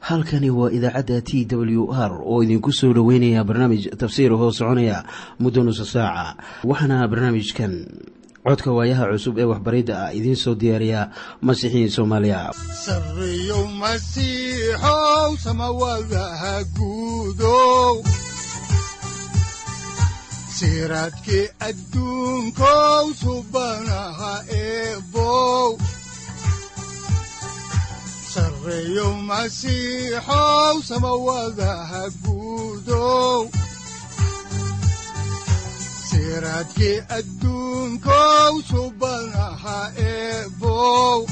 halkani waa idaacadda t w r oo idinku soo dhoweynaya barnaamij tafsiir hoo soconaya muddo nusa saaca waxaana barnaamijkan codka waayaha cusub ee waxbaridda ah idiin soo diyaariya masiixiin soomaaliya sareyow masiixow samawadaha guudow siraadkii adduunkow subanaha eebow sareyow masiixow samawadaha guudow siraadkii adduunkow subanaha eebow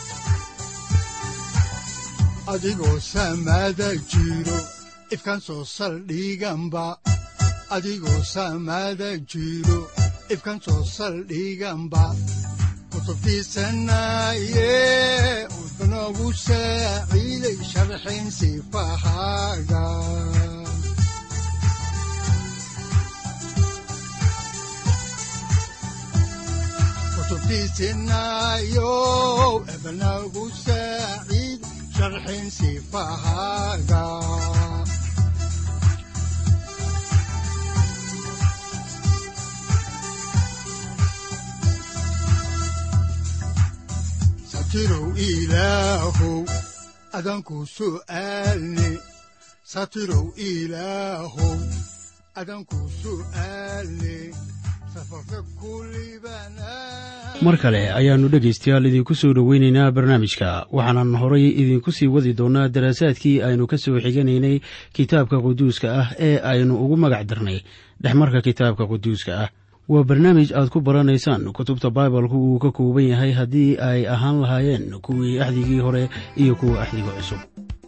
adigoo samada jiro ifkaan soo saldhiganba adigoo samada jiro ifkaan soo saldhiganba kutubtiisanaye udnogu saaciiday sharxin sifahaaga kutubtiisinayo ebnagu saaciid sharxin sifahaaga satirow ilaahow adanku su'aalne satirow ilaahow adanku su'aalne mar kale ayaannu dhegaystayaal idinku soo dhoweynaynaa barnaamijka waxaanan horay idinku sii wadi doonnaa daraasaadkii aynu ka soo xiganaynay kitaabka quduuska ah ee aynu ugu magac darnay dhexmarka kitaabka quduuska ah waa barnaamij aad ku baranaysaan kutubta baibalku uu ka kooban yahay haddii ay ahaan lahaayeen kuwii axdigii hore iyo kuwa axdiga cusub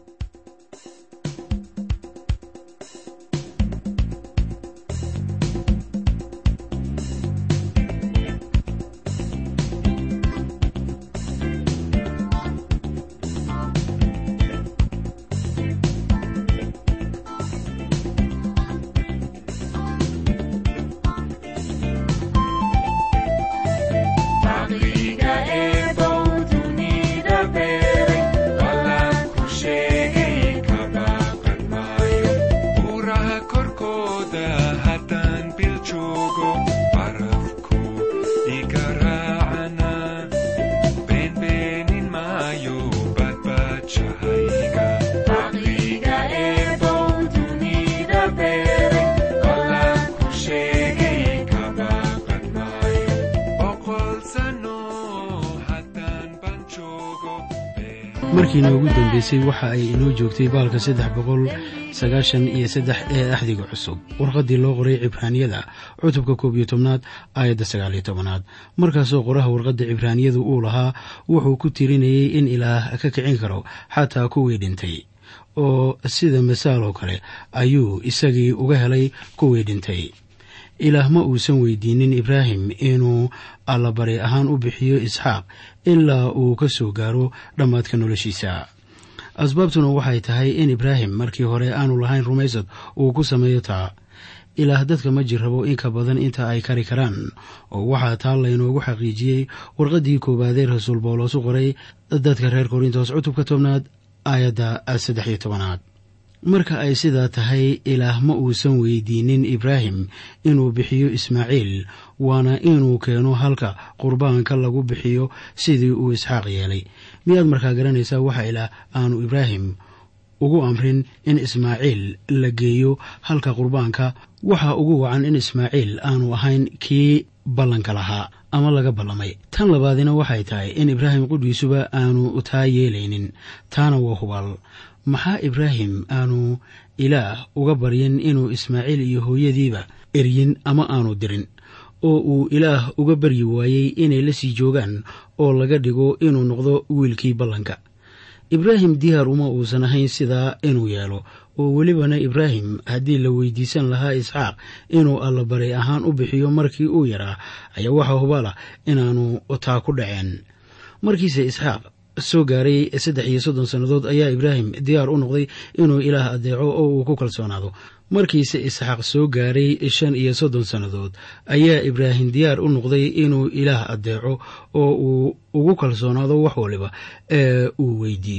markiina ugu dambeysay waxa ay inoo joogtay baalka saddex boqol sagaashan iyo saddex ee axdiga cusub warqaddii loo qoray cibraaniyada cutubka koob iyo tobnaad aayadda sagaaliyo tobanaad markaasoo qoraha warqadda cibraaniyadu uu lahaa wuxuu ku tirinayay in ilaah ka kicin karo xataa kuwii dhintay oo sida masaal oo kale ayuu isagii uga helay kuwii dhintay ilaah ma uusan weydiinin ibraahim inuu allabari ahaan u bixiyo isxaaq ilaa uu ka soo gaaro dhammaadka noloshiisa asbaabtuna waxay tahay in ibraahim markii hore aanu lahayn rumaysad uu ku sameeyo taa ilaah dadka ma jir rabo in ka badan inta ay kari karaan oo waxaa taa laynoogu xaqiijiyey warqaddii koowaadee rasuul bawlos u qoray dadka reer korintos cutubka tobnaad aayadda saddex iyo tobanaad marka ay sidaa tahay ilaah ma uusan weydiinin ibraahim inuu bixiyo ismaaciil waana inuu keeno halka qurbaanka lagu bixiyo sidii uu isxaaq yeelay miyaad markaa garanaysaa waxa ilaah aanu ibraahim ugu amrin in ismaaciil la geeyo halka qurbaanka waxa ugu wacan in ismaaciil aanu ahayn kii ballanka lahaa ama laga ballamay tan labaadina waxay tahay in ibraahim qudhiisuba aanu taa yeelaynin taana waa hubaal maxaa ibraahim aanu ilaah uga baryin inuu ismaaciil iyo hooyadiiba eryin ama aanu dirin oo uu ilaah uga baryi waayey inay la sii joogaan oo laga dhigo inuu noqdo wiilkii ballanka ibraahim diyaar uma uusan ahayn sidaa inuu yeelo oo welibana ibraahim haddii la weydiisan lahaa isxaaq inuu allabari ahaan u bixiyo markii uu yaraa ayaa waxaa hubaala inaanu taa ku dhaceen markiise isxaaq soo gaaray saddex iyo soddon sannadood ayaa ibraahim diyaar u noqday inuu ilaah adeeco oo uu ku kalsoonaado markiise isxaaq soo gaaray shan iyo soddon sannadood ayaa ibraahim diyaar u noqday inuu ilaah adeeco oo uu ugu kalsoonaado wax waliba ee uu weydiiyo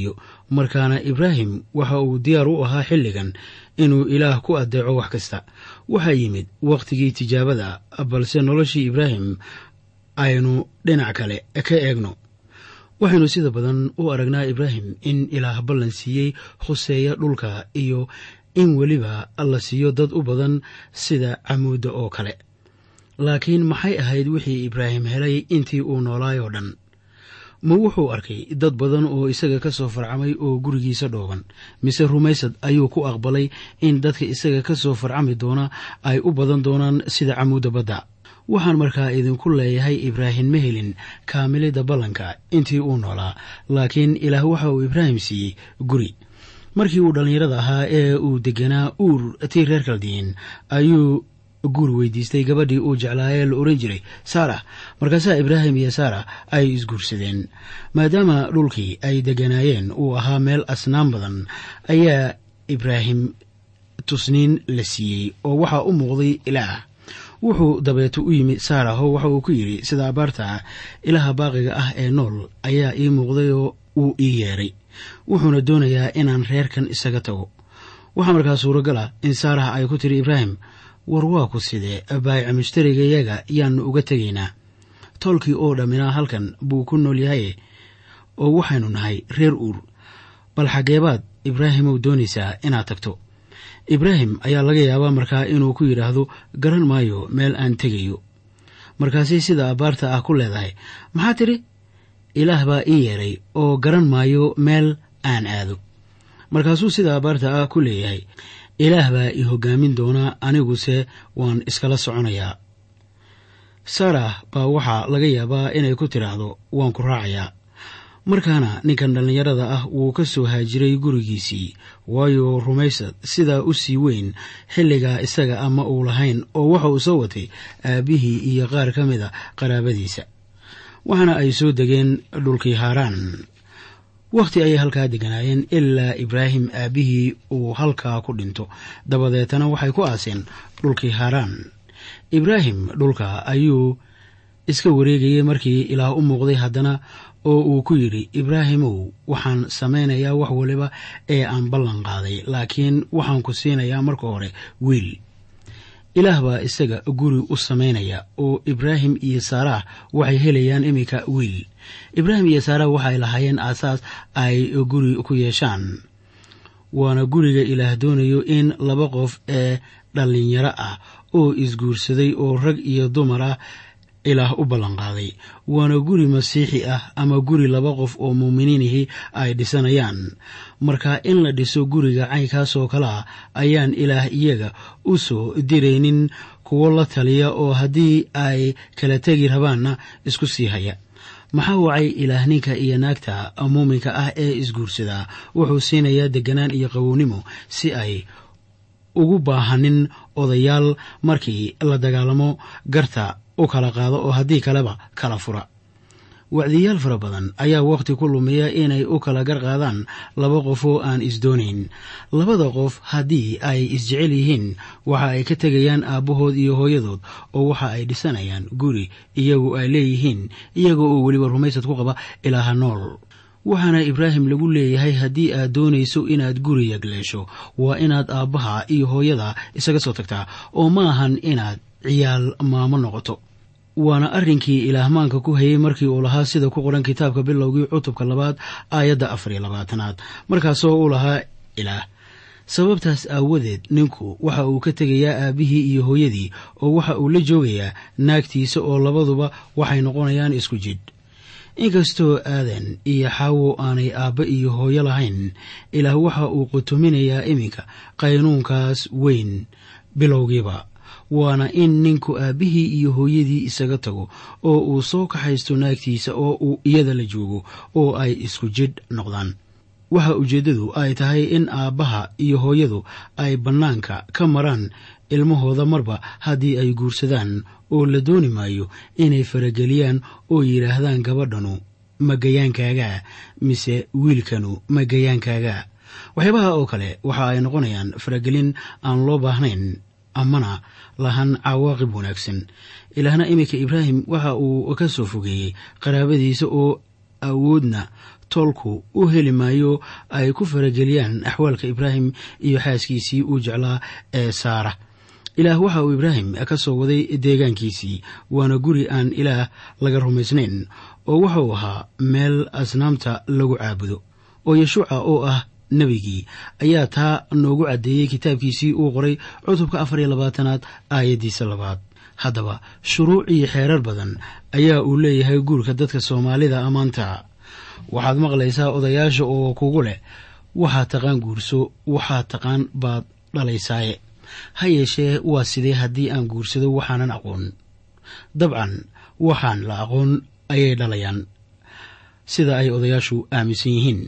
markaana ibraahim waxa uu diyaar u ahaa xilligan inuu ilaah ku addeeco wax kasta waxaa yimid wakhtigii tijaabada balse noloshii ibraahim aynu dhinac kale ka eegno waxaynu sida badan u aragnaa ibraahim in ilaah ballan siiyey khuseeya dhulka iyo in weliba la siiyo dad u badan sida camuudda oo kale laakiin maxay ahayd wixii ibraahim helay intii uu noolaay oo dhan ma wuxuu arkay dad badan oo isaga ka soo farcamay oo gurigiisa dhooban mise rumaysad ayuu ku aqbalay in dadka isaga ka soo farcami doona ay u badan doonaan sida camuudda badda waxaan markaa idinku leeyahay ibraahim ma helin kaamilidda ballanka intii uu noolaa laakiin ilaah waxa uu ibraahim siiyey guri markii uu dhallinyarada ahaa ee uu deganaa uur tii reer kaldiin ayuu guur weydiistay gabadhii uu jeclaayee la ohan jiray saarax markaasaa ibraahim iyo saarax ay isguursadeen maadaama dhulkii ay deganaayeen uu ahaa meel asnaan badan ayaa ibraahim tusniin la siiyey oo waxaa u muuqday ilaah wuxuu dabeeto u yimi saaraho waxa uu ku yidhi sida abaarta ah ilaha baaqiga ah ee nool ayaa ii muuqday oo uu ii yeedhay wuxuuna doonayaa inaan reerkan isaga tago waxaa markaa suuragal ah in saarax ay ku tiri ibraahim war waa ku sidee baayica mushtarigayaga yaannu uga tegaynaa toolkii oo dhamminaa halkan buu ku nool yahaye oo waxaynu nahay reer uur bal xaggeebaad ibraahimow doonaysaa inaad tagto ibraahim ayaa laga yaabaa markaa inuu ku yidhaahdo garan maayo meel aan tegayo markaasay sida abbaarta ah ku leedahay maxaa tidhi ilaah baa ii yeedhay oo garan maayo meel aan aado markaasuu sida abbaarta ah ku leeyahay ilaah baa ii hoggaamin doonaa aniguse waan iskala soconayaa saarah baa waxaa laga yaabaa inay ku tidhaahdo waan ku raacayaa markaana ninkan dhallinyarada ah wuu ka soo haajiray gurigiisii waayo rumaysad sidaa u sii weyn xilligaa isaga ama uu lahayn oo waxa uu soo watay aabbihii iyo qaar ka mid a qaraabadiisa waxaana ay soo degeen dhulkii haaraan wakhti ayay halkaa deganaayeen ilaa ibraahim aabbihii uu halkaa ku dhinto dabadeetana waxay ku aaseen dhulkii haaraan ibraahim dhulka ayuu iska wareegayey markii ilaah u muuqday haddana oo uu ku yidhi ibraahimow waxaan samaynayaa wax waliba ee aan ballan qaaday laakiin waxaan ku siinayaa marka hore wiil ilaah baa isaga guri u samaynaya oo ibraahim iyo saarax waxay helayaan iminka wiil ibraahim iyo saarax waxay lahaayeen aasaas ay guri ku yeeshaan waana guriga ilaah doonayo in laba qof ee dhallinyaro ah oo isguursaday oo rag iyo dumar ah ilaah u ballanqaaday waana guri masiixi ah ama guri laba qof oo muuminiinihii ay dhisanayaan marka in la dhiso guriga caynkaasoo kale ah ayaan ilaah iyaga u soo diraynin kuwo la taliya oo haddii ay kala tegi rabaanna isku sii haya maxaa wacay ilaah ninka iyo naagta muuminka ah ee isguursadaa wuxuu siinayaa deganaan iyo qawownimo si ay ugu baahanin odayaal markii la dagaalamo garta u kala qaado oo haddii kaleba kala fura wacdiyaal fara badan ayaa wakhti ku lumiya inay u kala gar qaadaan laba qof oo aan isdoonayn labada qof haddii ay isjecel yihiin waxa ay ka tegayaan aabbahood iyo hooyadood oo waxa ay dhisanayaan guri iyagu ay leeyihiin iyaga oo weliba rumaysad ku qaba ilaaha nool waxaana ibraahim lagu leeyahay haddii aad doonayso inaad guri yagleesho waa inaad aabbaha iyo hooyada isaga soo tagtaa oo ma ahan inaad ciyaal maamo noqoto waana arrinkii ilaahmaanka ku hayay markii uu lahaa sida ku qoran kitaabka bilowgii cutubka labaad aayadda afar iyo labaatanaad markaasoo uu lahaa ilaah sababtaas aawadeed ninku waxa uu ka tegayaa aabbihii iyo hooyadii oo waxa uu la joogayaa naagtiisa oo labaduba waxay noqonayaan isku jidh inkastoo aadan iyo xaawo aanay aabba iyo hooyo lahayn ilaah waxa uu qutuminayaa iminka qaynuunkaas weyn bilowgiiba waana in ninku aabbihii iyo hooyadii isaga tago oo uu soo kaxaysto naagtiisa oo uu iyada la joogo oo ay isku jidh noqdaan waxa ujeeddadu ay tahay in aabbaha iyo hooyadu ay bannaanka ka maraan ilmahooda marba haddii ay guursadaan oo la dooni maayo inay farageliyaan oo yidhaahdaan gabadhanu magayaankaagaa mise wiilkanu magayaankaagaa waxyaabaha oo kale waxa ay noqonayaan faragelin aan loo baahnayn amana lahan cawaaqib wanaagsan ilaahna iminka ibraahim waxa uu ka soo fogeeyey qaraabadiisa oo awoodna toolku u heli maayo ay ku farageliyaan axwaalka ibraahim iyo xaaskiisii uu jeclaa ee saara ilaah waxa uu ibraahim ka soo waday deegaankiisii waana guri aan ilaah laga rumaysnayn oo wuxuu ahaa meel asnaamta lagu caabudo oo yeshuuca oo ah nebigii ayaa taa noogu caddeeyey kitaabkiisii uu qoray cutubka afar iyo labaatanaad aayaddiisa labaad haddaba shuruuc iyo xeerar badan ayaa uu leeyahay guurka dadka soomaalida ammaanta waxaad maqlaysaa odayaasha oo kugu leh waxaad taqaan guurso waxaad taqaan baad dhalaysaaye ha yeeshee waa sidee haddii aan guursado waxaanan aqoon dabcan waxaan la aqoon ayay dhalayaan sida ay odayaashu aaminsan yihiin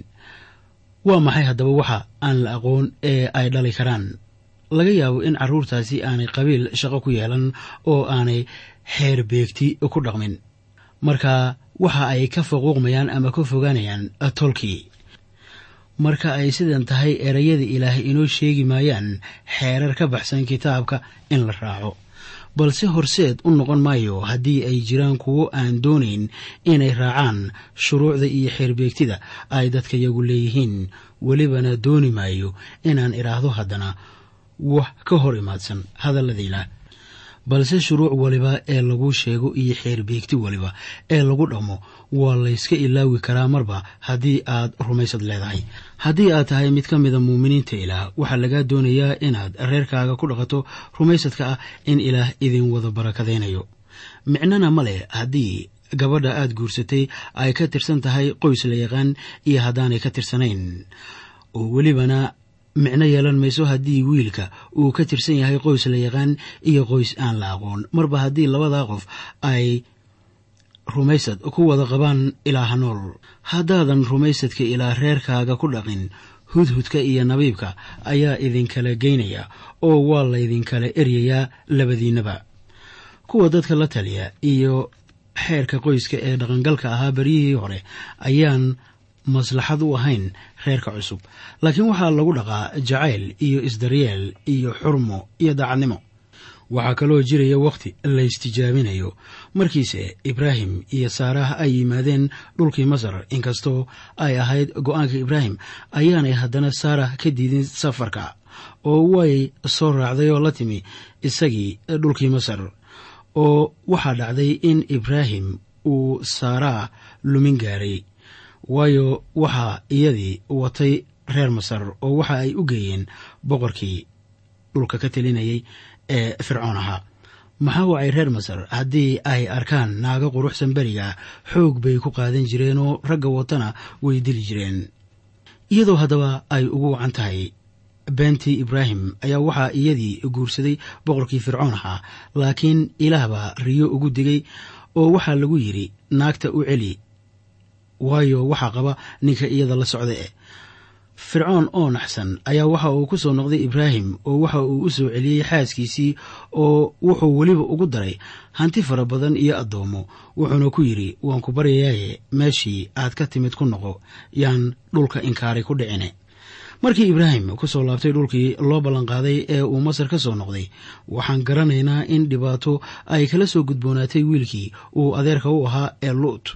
waa maxay haddaba waxa aan la aqoon ee ay dhali karaan laga yaabo in carruurtaasi aanay qabiil shaqo ku yeelan oo aanay xeer beegti ku dhaqmin marka waxa ay ka faquuqmayaan ama ka fogaanayaan tolkii marka ay sidan tahay erayada ilaahay inoo sheegi maayaan xeerar ka baxsan kitaabka in la raaco balse horseed u noqon maayo haddii ay jiraan kuwo aan doonayn inay raacaan shuruucda iyo xeerbeegtida ay dadka yagu leeyihiin welibana dooni maayo inaan idhaahdo haddana wax ka hor imaadsan hadalladiila balse shuruuc waliba ee lagu sheego iyo xeerbeegti waliba ee lagu dhaqmo waa layska ilaawi karaa marba haddii aad rumaysad leedahay haddii aad tahay mid ka mida muuminiinta ilaah waxaa lagaa doonayaa inaad reerkaaga ku dhaqato rumaysadka ah in ilaah idin wada barakadaynayo micnana ma leh haddii gabadha aad guursatay ay ka tirsan tahay qoys la yaqaan iyo haddaanay ka tirsanayn oo welibana micno yeelan mayso haddii wiilka uu ka tirsan yahay qoys la yaqaan iyo qoys aan la aqoon marba haddii labadaa qof ay rumaysad ku wada qabaan ilaaha nool haddaadan rumaysadka ilaa reerkaaga ku dhaqin hudhudka iyo nabiibka ayaa idinkala geynaya oo waa laydinkala eryayaa labadiinnaba kuwa dadka la taliya iyo xeerka qoyska ee dhaqangalka ahaa beryihii hore ayaan maslaxad u ahayn reerka cusub laakiin waxaa lagu dhaqaa jacayl iyo isdaryeel iyo xurmo iyo daacadnimo waxaa kaloo jiraya wakhti la istijaabinayo markiise ibraahim iyo saarah ay yimaadeen dhulkii masar inkastoo ay ahayd go-aanka ibraahim ayaanay haddana saarah ka diidin safarka oo way soo raacday oo la timi isagii dhulkii masar oo waxaa dhacday in ibraahim uu saarah lumin gaaray waayo waxaa iyadii watay reer masar oo waxa ay u geeyeen boqorkii dhulka ka telinayay ee fircoon ahaa maxaa wacay reer masar haddii ay arkaan naago quruxsan beriga xoog bay ku qaadan jireen oo ragga watana way dili jireen iyadoo haddaba ay ugu wacan tahay beentii ibraahim ayaa waxaa iyadii guursaday boqorkii fircoon ahaa laakiin ilaah baa riyo ugu digay oo waxaa lagu yidhi naagta u celi waayo waxaa qaba ninka iyada la socda eh fircoon oo naxsan ayaa waxa uu ku soo noqday ibraahim oo waxa uu u soo celiyey xaaskiisii oo wuxuu weliba ugu daray hanti fara badan iyo addoommo wuxuuna ku yidhi waan ku baryayaaye meeshii aad ka timid ku noqo yaan dhulka inkaaray ku dhicine markii ibraahim ku soo laabtay dhulkii loo ballanqaaday ee uu masar ka soo noqday waxaan garanaynaa in dhibaato ay kala soo gudboonaatay wiilkii uu adeerka u ahaa ee luut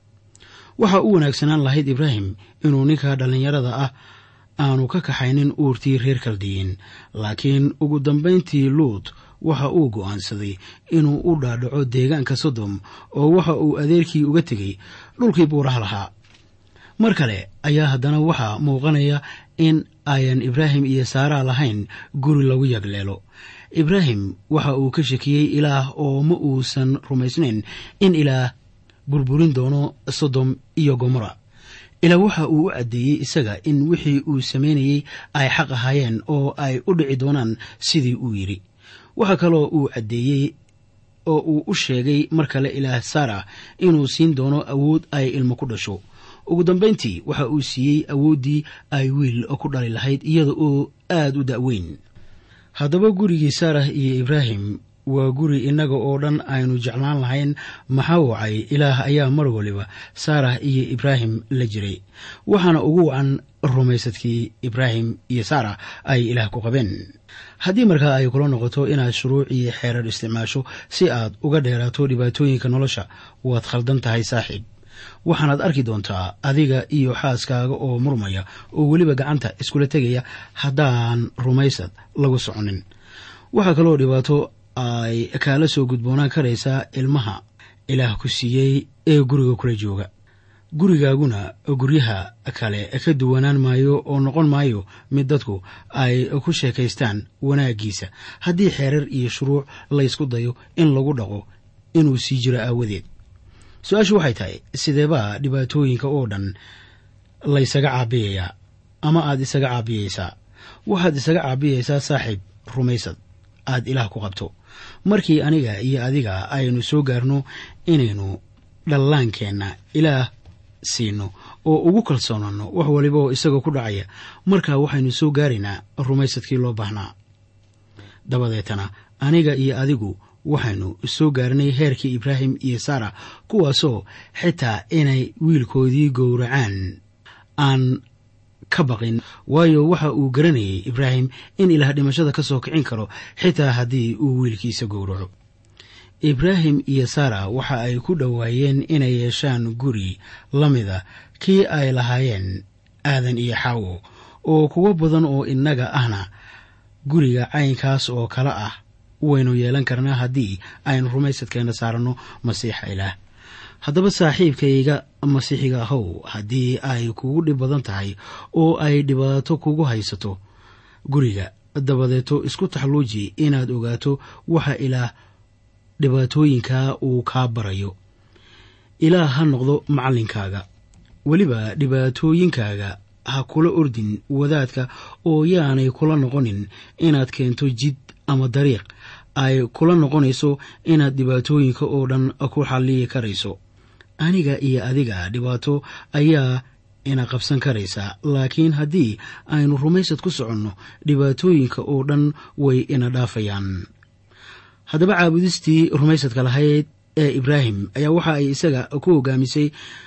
waxa u wanaagsanaan lahayd ibraahim inuu ninka dhallinyarada ah aanu ka kaxaynin uurtii reer kaldiyin laakiin ugu dambayntii luut waxa uu go'aansaday inuu u dhaadhaco deegaanka sodom oo waxa uu adeerkii uga tegey dhulkii buuraha lahaa mar kale ayaa haddana waxaa muuqanaya in ayan ibraahim iyo saaraa lahayn guri lagu yagleelo ibraahim waxa uu ka shakiyey ilaah oo ma uusan rumaysnayn in ilaah burburin doono sodom iyo gomora ilaa waxa uu u caddeeyey isaga in wixii uu samaynayey ay xaq ahaayeen oo ay u dhici doonaan sidii uu yidhi waxaa kaloo uu caddeeyey oo uu u sheegay mar kale ilaah saara inuu siin doono awood ay ilmo ku dhasho ugu dambayntii waxa uu siiyey awooddii ay wiil ku dhali lahayd iyada oo aad u da'weyn haddaba gurigii saarah iyo ibraahim waa guri innaga oo dhan aynu jeclaan lahayn maxaa wacay ilaah ayaa mar waliba saarah iyo ibraahim la jiray waxaana ugu wacan rumaysadkii ibraahim iyo saarah ay ilaah ku qabeen haddii markaa ay kula noqoto inaad shuruuc iyo xeerar isticmaasho si aad uga dheeraato dhibaatooyinka nolosha waad khaldan tahay saaxiib waxaanaad arki doontaa adiga iyo xaaskaaga oo murmaya oo weliba gacanta iskula tegaya haddaan rumaysad lagu soconin waxaa kaloo dhibaato ay kaala soo gudboonaan karaysaa ilmaha ilaah ku siiyey ee guriga kula jooga gurigaaguna guryaha kale ka duwanaan maayo oo noqon maayo mid dadku ay ku sheekaystaan wanaaggiisa haddii xeerar iyo shuruuc laysku dayo in lagu dhaqo inuu sii jiro aawadeed su-aashu waxay tahay sideebaa dhibaatooyinka oo dhan laysaga caabiyayaa ama aad isaga caabiyaysaa waxaad isaga caabiyaysaa saaxiib rumaysad aad ilaah ku qabto markii aniga iyo adiga aynu soo gaarno inaynu dhallaankeenna ilaah siino oo ugu kalsoonano wax waliba oo isagoo ku dhacaya markaa waxaynu soo gaaraynaa rumaysadkii loo baahnaa dabadeetana aniga iyo adigu waxaynu soo gaarnay heerkii ibraahim iyo sara kuwaasoo xitaa inay wiilkoodii gowracaan aan ka baqin waayo waxa uu garanayay ibraahim in ilaah dhimashada ka soo kicin karo xitaa haddii uu wiilkiisa gowraco ibraahim iyo sara waxa ay ku dhowaayeen inay yeeshaan guri la mida kii ay lahaayeen aadan iyo xaawo oo kuwo badan oo innaga ahna guriga caynkaas oo kale ah waynu yeelan karnaa haddii aynu rumaysadkeena saaranno masiixa ilaah haddaba saaxiibkayga masiixiga ahow haddii ay kugu dhib badan tahay oo ay dhibaato kugu haysato guriga dabadeeto isku taxluuji inaad ogaato waxa ilaah dhibaatooyinkaa uu kaa barayo ilaah ha noqdo macallinkaaga weliba dhibaatooyinkaaga ha kula ordin wadaadka oo yaanay kula noqonin inaad keento jid ama dariiq ay kula noqonayso inaad dhibaatooyinka oo dhan ku xalliyi karayso aniga iyo adiga dhibaato ayaa ina qabsan karaysaa laakiin haddii aynu rumaysad ku soconno dhibaatooyinka oo dhan way ina dhaafayaan haddaba caabudistii rumaysadka lahayd ee ibraahim ayaa waxa ay isaga ku hogaamisay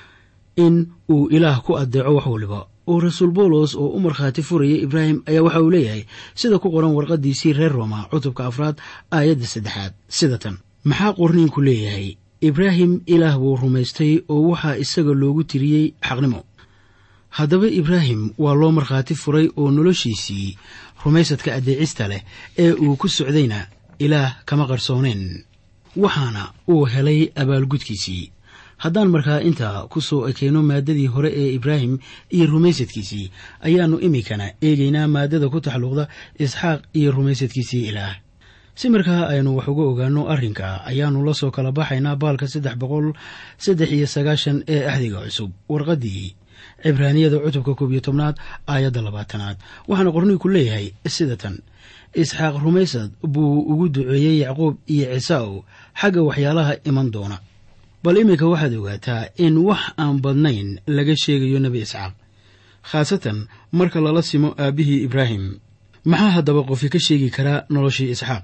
in uu ilaah ku addeeco wax waliba oo rasuul boolos oo u markhaati furaya ibraahim ayaa waxa uu leeyahay sida ku qoran warqadiisii reer rooma cutubka afraad aayadda saddexaad sida tan maxaa qorniinku leeyahay ibraahim ilaah buu rumaystay oo waxaa isaga loogu tiriyey xaqnimo haddaba ibraahim waa loo markhaati furay oo noloshiisii rumaysadka addeecista leh ee uu ku socdayna ilaah kama qarsooneen waxaana uu helay abaalgudkiisii haddaan markaa intaa ku soo ekeyno maaddadii hore ee ibraahim iyo rumaysadkiisii ayaannu iminkana eegaynaa maaddada ku taxalluqda isxaaq iyo rumaysadkiisii ilaah si markaa aynu wax uga ogaano arrinka ayaannu la soo kala baxaynaa baalka saddex boqol saddex iyo sagaashan ee axdiga cusub warqaddii cibraaniyada cutubka koob iyo tobnaad aayadda labaatanaad waxaana qorniinku leeyahay sida tan isxaaq rumaysad buu ugu duceeyey yacquub iyo ciisaaw xagga waxyaalaha iman doona bal iminka waxaad ogaataa in wax aan badnayn laga sheegayo nebi isxaaq khaasatan marka lala simo aabbihii ibraahim maxaa haddaba qofi ka sheegi karaa noloshii isxaaq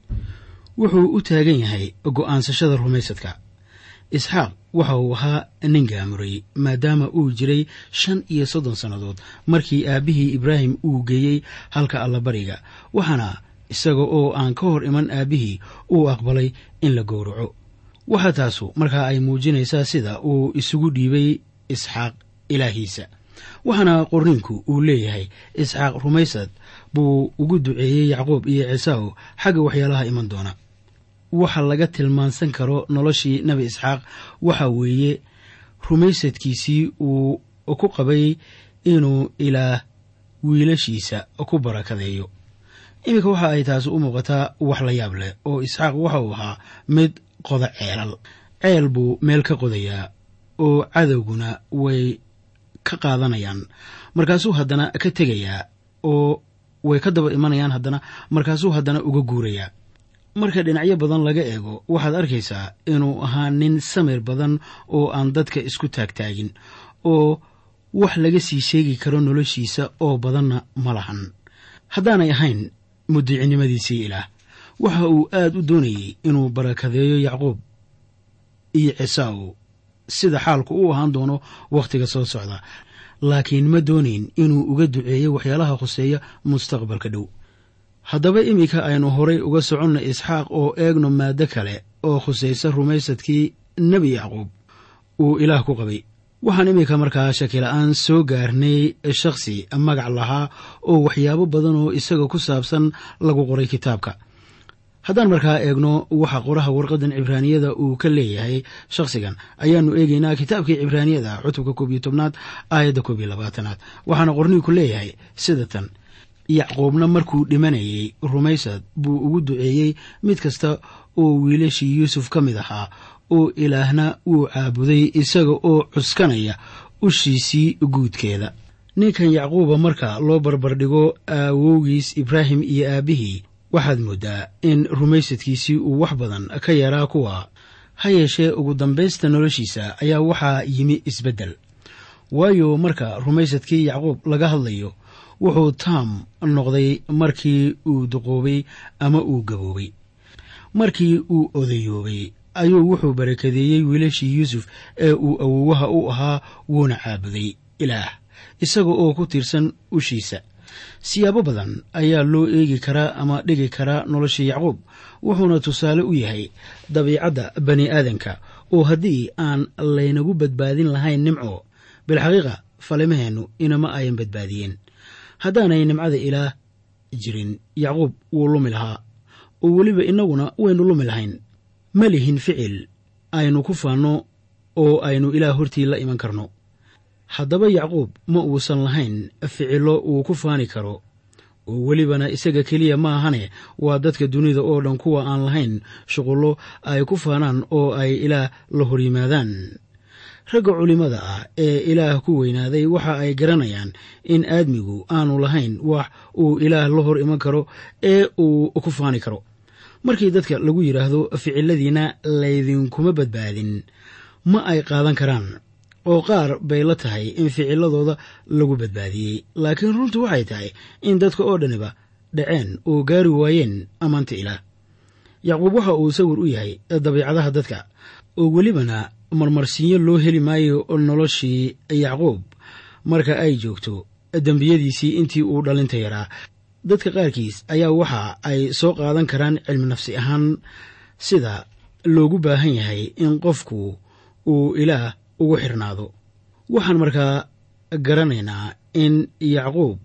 wuxuu u taagan yahay go'aansashada rumaysadka isxaaq waxa uu ahaa nin gaamuray maadaama uu jiray shan iyo soddon sannadood markii aabbihii ibraahim uu geeyey halka allabariga waxaana isaga oo aan ka hor iman aabbihii uu aqbalay in la gowraco waxaa taasu markaa ay muujinaysaa sida uu isugu dhiibay isxaaq ilaahiisa waxaana qorniinku uu leeyahay isxaaq rumaysad buu ugu duceeyey yacquub iyo ciisaaw xagga waxyaalaha iman doona waxa laga tilmaansan karo noloshii nebi isxaaq waxa weeye rumaysadkiisii uu ku qabay inuu ilaah wiilashiisa ku barakadeeyo iminka waxa ay taasi u muuqataa wax la yaab leh oo isxaaq waxa uu ahaa mid qoda ceelal ceel buu meel ka qodayaa oo cadowguna way ka qaadanayaan markaasuu haddana ka tegayaa oo way ka daba imanayaan haddana markaasuu haddana uga guurayaa marka dhinacyo badan laga eego waxaad arkaysaa inuu ahaa nin samir badan oo aan dadka isku taagtaagin oo wax laga sii sheegi karo noloshiisa oo badanna ma lahan haddaanay ahayn mudicinimadiisii ilaah waxa uu aad u doonayey inuu barakadeeyo yacquub iyo cisaaw sida xaalku u ahaan doono wakhtiga soo socda laakiin ma doonayn inuu uga duceeyo waxyaalaha khuseeya mustaqbalka dhow haddaba iminka aynu horay uga soconna isxaaq oo eegno maaddo kale oo khusaysa rumaysadkii nebi yacquub uu ilaah ku qabay waxaan iminka markaa shakila-aan soo gaarnay shakhsi magac lahaa oo waxyaabo badan oo isaga ku saabsan lagu qoray kitaabka haddaan markaa eegno waxa qoraha warqadan cibraaniyada uu ka leeyahay shakhsigan ayaanu eegeynaa kitaabkii cibraaniyada cutubka koob iyo tobnaad aayadda koob iyo labaatanaad waxaana qorniinku leeyahay sida tan yacquubna markuu dhimanayay rumaysad buu ugu duceeyey mid kasta oo wiilashii yuusuf ka mid ahaa oo ilaahna wuu caabuday isaga oo cuskanaya ushiisii guudkeeda ninkan yacquuba marka loo barbardhigo aawowgiis ibraahim iyo aabbihii waxaad mooddaa in rumaysadkiisii uu wax badan ka yaraa kuwa ha yeeshee ugu dambaysta noloshiisa ayaa waxaa yimi isbeddel waayo marka rumaysadkii yacquub laga hadlayo wuxuu taam noqday markii uu duqoobay ama uu gaboobay markii uu odayoobay ayuu wuxuu barakadeeyey wiilashii yuusuf ee uu awowaha u ahaa wuuna caabuday ilaah isaga oo ku tiirsan ushiisa siyaabo badan ayaa loo eegi karaa ama dhigi karaa nolosha yacquub wuxuuna tusaale u yahay dabiicadda bani aadanka oo haddii aan laynagu badbaadin lahayn nimco bilxaqiiqa falimaheennu inama ayan badbaadiyeen haddaanay nimcada ilaah jirin yacquub wuu lumi lahaa oo weliba innaguna waynu lumi lahayn ma lihin ficil aynu ku faanno oo aynu ilaah hortii la iman karno haddaba yacquub ma uusan lahayn ficillo uu ku faani karo oo welibana isaga keliya ma ahane waa dadka dunida oo dhan kuwa aan lahayn shuqullo ay ku faanaan oo ay ilaah la hor yimaadaan ragga culimmada ah ee ilaah ku weynaaday waxa ay garanayaan in aadmigu aanu lahayn wax uu ilaah la hor iman karo ee uu ku faani karo markii dadka lagu yidhaahdo ficiladiina laydinkuma badbaadin ma ay qaadan karaan oo qaar bay la tahay in ficiladooda lagu badbaadiyey laakiin runtu waxay tahay in dadka oo dhaniba dhaceen oo gaari waayeen ammaanta ilaah yacquub waxa uu sawir u yahay dabiicadaha dadka oo welibana marmarsiinyo loo heli maayo noloshii yacquub marka ay joogto dembiyadiisii intii uu dhalinta yaraa dadka qaarkiis ayaa waxa ay soo qaadan karaan cilmi nafsi ahaan sida loogu baahan yahay in qofku uu ilaah ugu xirnaado waxaan markaa garanaynaa in yacquub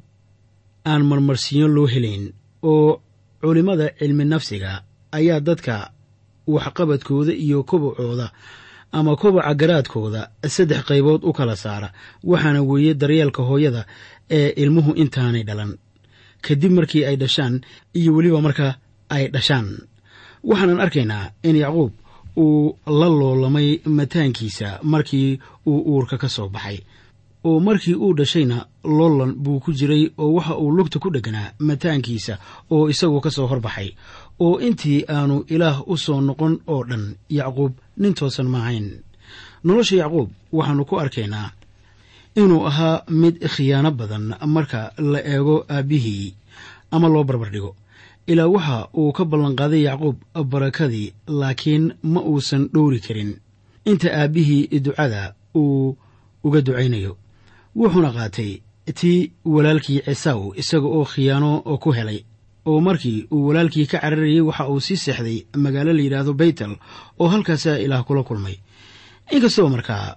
aan marmarsiinyo loo helayn oo culimmada cilmi nafsiga ayaa dadka waxqabadkooda iyo kobacooda ama kobaca garaadkooda saddex qaybood u kala saara waxaana weeye daryeelka hooyada ee ilmuhu intaanay dhalan kadib markii ay dhashaan iyo weliba marka ay dhashaan waxaanan arkaynaa in yacquub uu la loolamay mataankiisa markii uu uurka ka soo baxay oo markii uu dhashayna loolan buu ku jiray oo waxa uu lugta ku dheganaa mataankiisa oo isagu ka soo horbaxay oo intii aanu ilaah u soo noqon oo dhan yacquub nin toosan maahayn nolosha yacquub waxaannu ku arkaynaa inuu ahaa mid khiyaano badan marka la eego aabbihii ama loo barbardhigo ilaa waxa uu ka ballanqaaday yacquub barakadii laakiin ma uusan dhowri karin inta aabbihii ducada uu uga ducaynayo wuxuuna qaatay tii walaalkii cisaw isaga oo khiyaano ku helay oo markii uu walaalkii ka cararayey waxa uu sii seexday magaalo la yidhaahdo baytel oo halkaasaa ilaah kula kulmay inkastoo markaa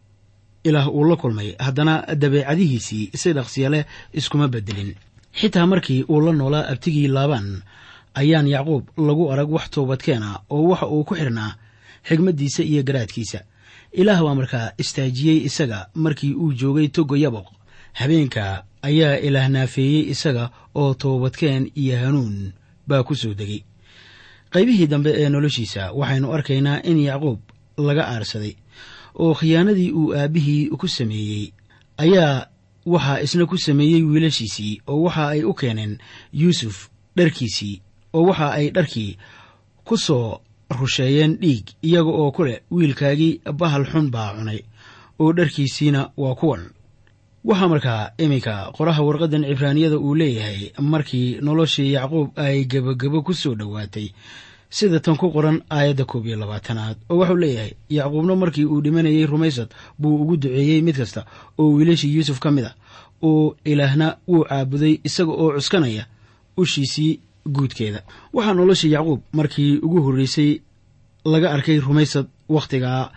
ilaah uu la kulmay haddana dabeecadihiisii si dhaqsiya leh iskuma bedelin xitaa markii uu la noolaa abtigii laabaan ayaan yacquub lagu arag wax toobadkeena oo waxa uu ku xidhnaa xigmaddiisa iyo garaadkiisa ilaah baa markaa istaajiyey isaga markii uu joogay togo yaboq habeenka ayaa ilaah naafeeyey isaga oo toobadkeen iyo hanuun baa ku soo degay qaybihii dambe ee noloshiisa waxaynu arkaynaa in yacquub laga aarsaday oo khiyaanadii uu aabbihii ku sameeyey ayaa waxaa isna ku sameeyey wiilashiisii oo waxa ay u keeneen yuusuf dharkiisii oo waxa ay dharkii ku soo rusheeyeen dhiig iyaga oo ku leh wiilkaagii bahal xun baa cunay oo dharkiisiina waa kuwan waxaa markaa iminka qoraha warqaddan cibraaniyada uu leeyahay markii noloshii yacquub ay gebagabo ku soo dhowaatay sida tan ku qoran aayadda koob iyo labaatanaad oo waxuu leeyahay yacquubna markii uu dhimanayey rumaysad buu ugu duceeyey mid kasta oo wiilashii yuusuf ka mid a oo ilaahna wuu caabuday isaga oo cuskanaya ushiisii guudkeeda waxaa nolosha yacquub markii ugu horreysay laga arkay rumaysad wakhtigaa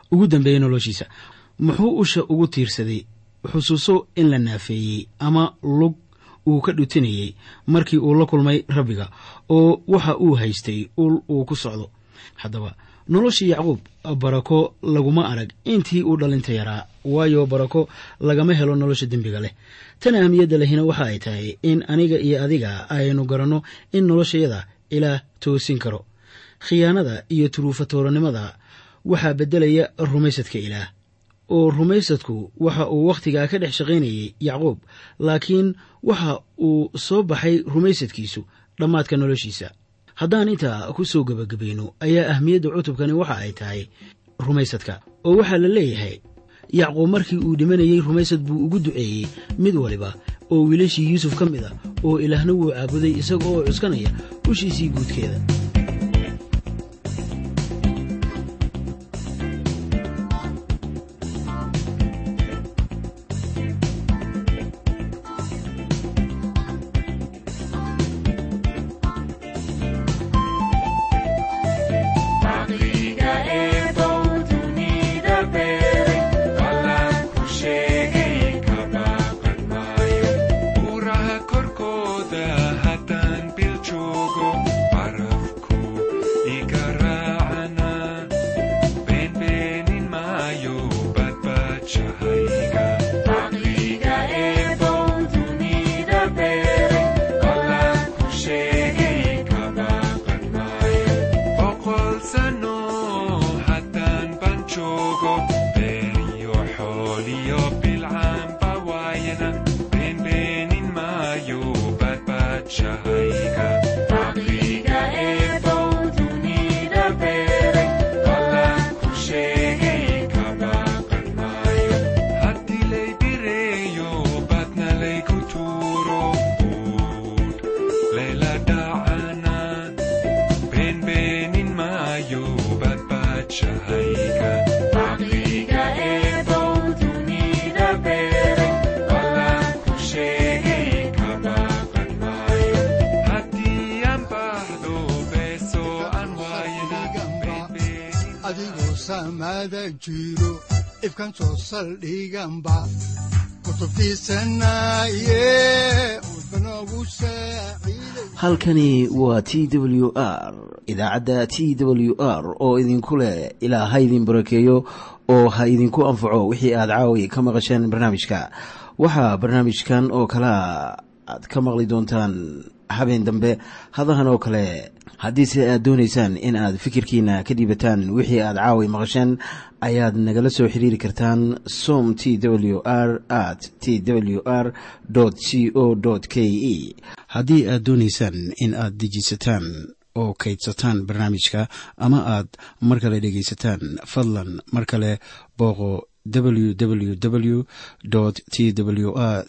ugu dambeeyey noloshiisa muxuu usha ugu tiirsaday xusuuso in la naafeeyey ama lug uu ka dhutinayey markii uu la kulmay rabbiga oo waxa uu haystay ul uu ku socdo haddaba noloshii yacquub barako laguma arag intii uu dhalinta yaraa waayo barako lagama helo nolosha dembiga leh tan ahmiyadda lehina waxa ay tahay in aniga iyo adiga aynu garanno in noloshayada ilaah toosin karo khiyaanada iyo turuufatooranimada waxaa beddelaya rumaysadka ilaah oo rumaysadku waxa uu wakhtigaa ka dhex shaqaynayay yacquub laakiin waxa uu soo baxay rumaysadkiisu dhammaadka noloshiisa haddaan intaa ku soo gebagabayno ayaa ahmiyadda cutubkani waxa ay tahay rumaysadka oo waxaa la leeyahay yacquub markii uu dhimanayey rumaysad buu ugu duceeyey mid waliba oo wiilashii yuusuf ka mid a oo ilaahna wuu caabuday isaga oo cuskanaya ushiisii guudkeeda adigoo saamaada jiro ifkan soo saldhiganba kutubtiisanaye udbanogu saaciiday halkani waa t w r idaacadda t w r oo idinku leh ilaa ha idin barakeeyo oo ha idinku anfaco wixii aad caawi ka maqasheen barnaamijka waxaa barnaamijkan oo kalea aad ka maqli doontaan habeen dambe hadahan oo kale haddiise aad doonaysaan in aad fikirkiina ka dhiibataan wixii aad caawi maqasheen ayaad nagala soo xiriiri kartaan som t w r at t w r c o k e haddii aad doonaysaan in aad dejisataan oo kaydsataan barnaamijka ama aad mar kale dhegaysataan fadlan mar kale booqo www t w r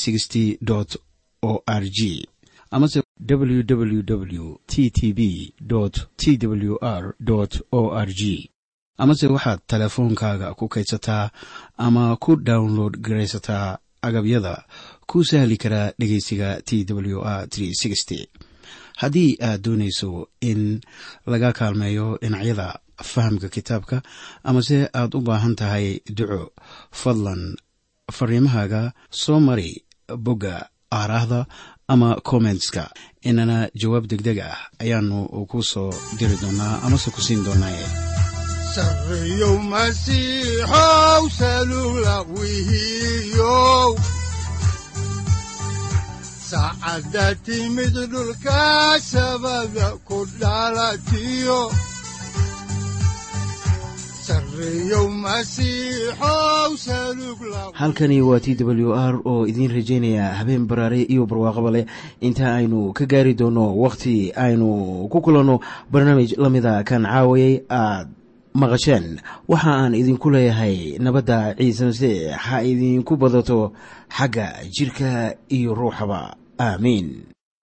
o r g amase www t t b t w r o r g amase waxaad teleefoonkaaga ku kaydsataa ama ku download garaysataa agabyada ku sahli karaa dhegeysiga t w r haddii aad doonayso in laga kaalmeeyo dhinacyada fahamka kitaabka amase aad u baahan tahay duco fadlan fariimahaaga soo mari bogga aaraahda ama kommentska inana jawaab deg deg ah ayaanu ku soo diri doonaa amase ku siin doonaaye sarreyow masiixow salula wihiyow saacadda timid dhulka sabada ku dhalatiyo sarreyow masiixow salug la halkani waa t w r oo idiin rajaynaya habeen baraare iyo barwaaqaba leh inta aynu ka gaari doono wakhti aynu ku kulanno barnaamij la mida kan caawayay aad maqasheen waxa aan idinku leeyahay nabadda ciise masiix ha idinku badato xagga jidhka iyo ruuxaba aamiin